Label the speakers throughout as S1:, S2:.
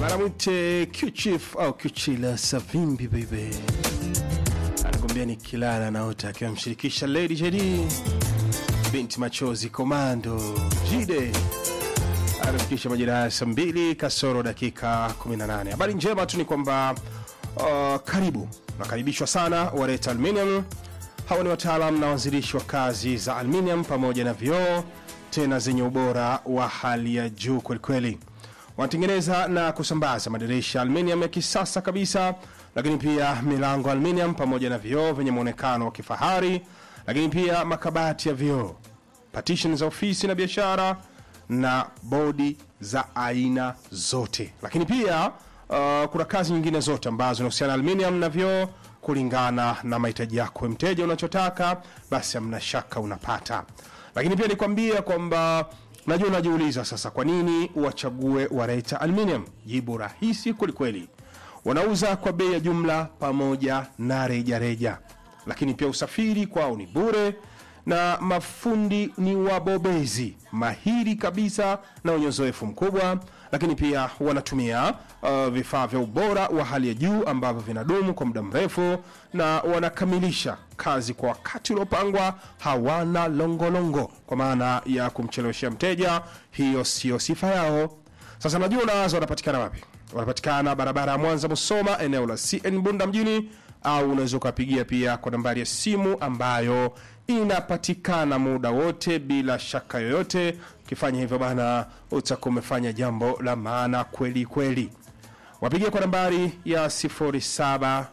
S1: anamwite Q-Chief au Q-Chila Savimbi baby, anakwambia ni kilala naota, akiwa amshirikisha Lady JD, binti machozi komando Jide anafikisha majira ya saa mbili kasoro dakika 18. Habari njema tu ni kwamba uh, karibu nakaribishwa sana Wareta Aluminium. Hawa ni wataalam na wanzilishi wa kazi za aluminium pamoja na vioo tena zenye ubora wa hali ya juu kwelikweli. Wanatengeneza na kusambaza madirisha aluminium ya kisasa kabisa, lakini pia milango aluminium pamoja na vioo vyenye mwonekano wa kifahari, lakini pia makabati ya vioo, partition za ofisi na biashara na bodi za aina zote, lakini pia uh, kuna kazi nyingine zote ambazo zinahusiana na aluminium na vioo kulingana na mahitaji yako we mteja, unachotaka basi hamna shaka unapata. Lakini pia nikwambia kwamba najua unajiuliza sasa, kwa nini wachague Wareta Aluminium? Jibu rahisi kwelikweli, wanauza kwa bei ya jumla pamoja na rejareja, lakini pia usafiri kwao ni bure na mafundi ni wabobezi mahiri kabisa na wenye uzoefu mkubwa, lakini pia wanatumia uh, vifaa vya ubora wa hali ya juu ambavyo vinadumu kwa muda mrefu na wanakamilisha kazi kwa wakati uliopangwa. Hawana longolongo kwa maana ya kumcheleweshea mteja, hiyo sio sifa yao. Sasa najua unawaza wanapatikana wapi? Wanapatikana barabara ya Mwanza Musoma, eneo la CN Bunda mjini, au unaweza ukapigia pia kwa nambari ya simu ambayo inapatikana muda wote bila shaka yoyote. Ukifanya hivyo bana, utakuwa umefanya jambo la maana kweli kweli. Wapigie kwa nambari ya 0748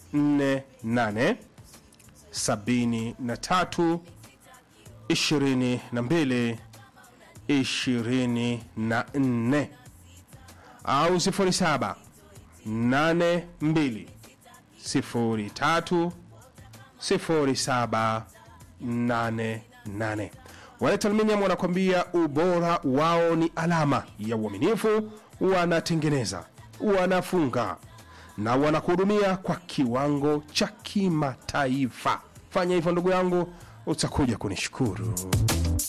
S1: 73 22 24 au 07 82 03 0788. Waleta Aluminium wanakwambia ubora wao ni alama ya uaminifu. Wanatengeneza, wanafunga na wanakuhudumia kwa kiwango cha kimataifa. Fanya hivyo ndugu yangu, utakuja kunishukuru.